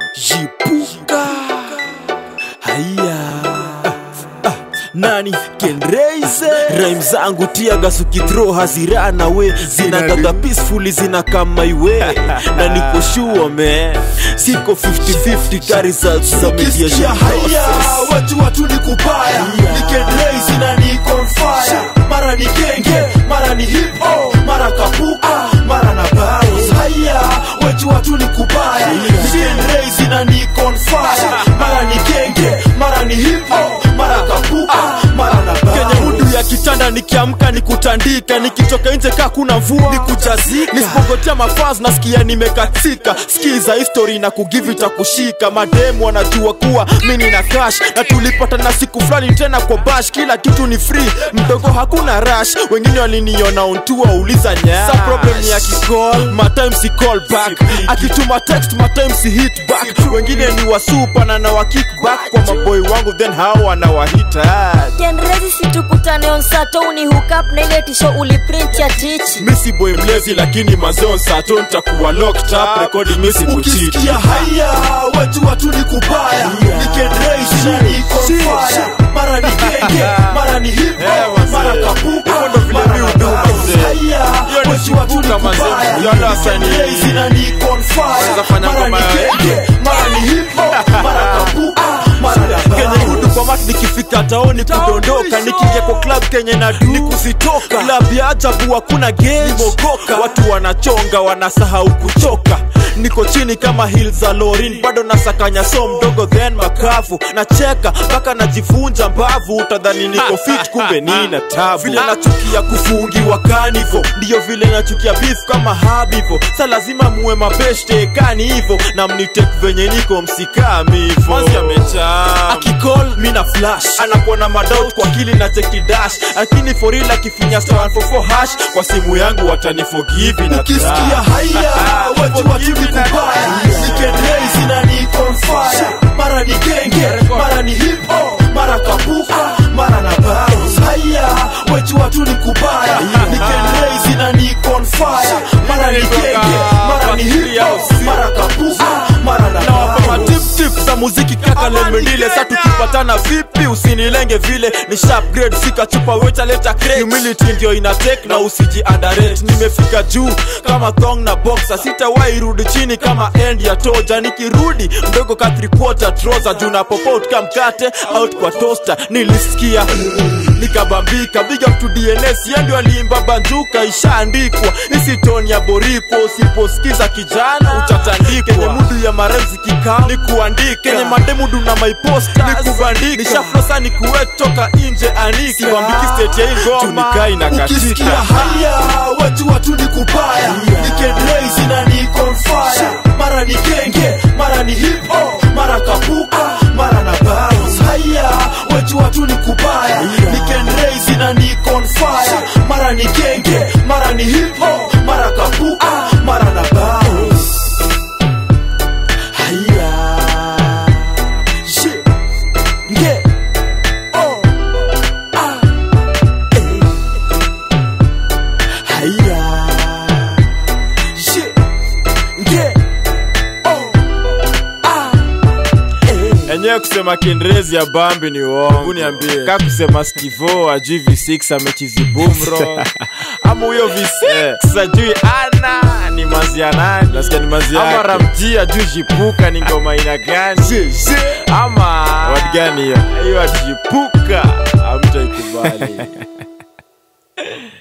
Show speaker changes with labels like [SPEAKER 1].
[SPEAKER 1] jipuka haya Ah, nani kenreise raim zangu tiagas ukithrow hazirana we zinagaga peacefully zina kama iwe na niko sure man siko 50-50 ka results za
[SPEAKER 2] Ukisikia
[SPEAKER 1] mediation
[SPEAKER 2] haya
[SPEAKER 1] process.
[SPEAKER 2] watu watu ni kubaya nikendraise na niko on fire mara ni genge mara ni hip hop mara kapuka mara na bounce haya watu watu ni kubaya nikendraise na niko on fire mara ni genge mara ni hip hop mara kapuka mara na
[SPEAKER 1] kwenye
[SPEAKER 2] bounce
[SPEAKER 1] mudu ya kitanda nikiamka nikutandika nikitoka nje kaa kuna mvua nikujazika nisipogotea mafaz nasikia nimekatika skiza history na kugive itakushika mademu wanajua kuwa mini na cash na tulipata na siku fulani tena kwa bash kila kitu ni free mdogo hakuna rush wengine waliniona ontua uliza nya sa problem ya kicall matime si call back akituma text matime si hit back wengine ni wasupa na na wa kick back kwa maboy wangu then hao wanawahita
[SPEAKER 3] kenrezi situkutane on sato uni hook up na ile tisho uliprint ya tichi
[SPEAKER 1] misi boy mlezi lakini mazeo sato ntakuwa locked up recording misi kuchiti
[SPEAKER 2] ukisikia haya watu watu ni kubaya nikendraise na niko on fire mara ni genge mara ni hip
[SPEAKER 1] Eh,
[SPEAKER 2] hop
[SPEAKER 1] wazee.
[SPEAKER 2] mara kapuka
[SPEAKER 1] Hivyo ndo vile
[SPEAKER 2] mara
[SPEAKER 1] mi
[SPEAKER 2] na
[SPEAKER 1] huduma,
[SPEAKER 2] bounce.
[SPEAKER 1] mzee.
[SPEAKER 2] Haya,
[SPEAKER 1] Hiyo ni
[SPEAKER 2] watu watu ni
[SPEAKER 1] chipuka, mazee.
[SPEAKER 2] kubaya
[SPEAKER 1] You understand?
[SPEAKER 2] nikendraise na niko on fire
[SPEAKER 1] Unaweza fanya
[SPEAKER 2] mara ni
[SPEAKER 1] ngoma ya-
[SPEAKER 2] genge mara ni hip hop mara kapuka mara na
[SPEAKER 1] kenye
[SPEAKER 2] bounce.
[SPEAKER 1] hudu kwa mat nikifika taoni kudondoka nikiingia kwa club kenye na du ni kuzitoka club ya ajabu hakuna game mogoka watu wanachonga wanasahau kuchoka niko chini kama hill za lorin bado nasakanya so mdogo then makavu nacheka mpaka najifunja mbavu utadhani niko fit kumbe nina tabu vile nachukia kufungiwa kanivo ndiyo vile nachukia beef kama habivo sa lazima muwe mabeshte kani hivo na mnitek venye niko msikamivo akicall mi na flash anakuwa na madoubt kwa kili na cheki dash lakini for real akifinya star 144 hash kwa simu yangu wataniforgive na
[SPEAKER 2] ukisikia
[SPEAKER 1] trust.
[SPEAKER 2] haya watu watu ni kubaya nikendraise na niko on fire mara ni genge mara ni hip hop mara kapuka mara na bounce haya watu watu ni kubaya nikendraise na niko on fire mara ni genge mara ni hip hop mara kapuka mara na
[SPEAKER 1] nawapa
[SPEAKER 2] bounce
[SPEAKER 1] matiptip za muziki kaka lemendile sa tukipatana vipi usinilenge vile ni sharp grade fika chupa weta leta crate humility ndio ina take na usiji underrate nimefika juu kama thong na boxer sitawahi rudi chini kama end ya toja nikirudi mdogo ka three quarter trouser juu na popot ka mkate out kwa toaster nilisikia nikabambika big up to DNS yeye ndio aliimba banjuka ishaandikwa isitoni ya boriko usiposikiza kijana utatandikwa kenye mudu ya maremzi kikao ni kuandika kenye mademudu na maiposta ni kubandika nishaflosa ni kuwek toka nje anika sibambiki state ya hii ngoma tunikai na
[SPEAKER 2] ukisikia
[SPEAKER 1] katika
[SPEAKER 2] haya watu watu ni kubaya nikendraise na niko on fire mara ni genge mara ni hip hop mara kapuka mara na bounce haya watu watu ni kubaya nikendraise na niko on fire mara ni genge mara ni hip hop mara kapuka mara na bounce haya shit yeah oh ah eh haya shit yeah oh ah eh
[SPEAKER 1] enyewe kusema kiingerezi ya bambi ni uongo
[SPEAKER 2] niambie.
[SPEAKER 1] ka kusema stivo ajui v6 amechizi bumro ama huyo v6 ajui ana ni mazia nani
[SPEAKER 2] Nasikia ni mazi
[SPEAKER 1] ama
[SPEAKER 2] yake.
[SPEAKER 1] ramji ajui jipuka ni ngoma aina gani ama
[SPEAKER 2] Word gani hiyo?
[SPEAKER 1] hiyo atijipuka amtaikubali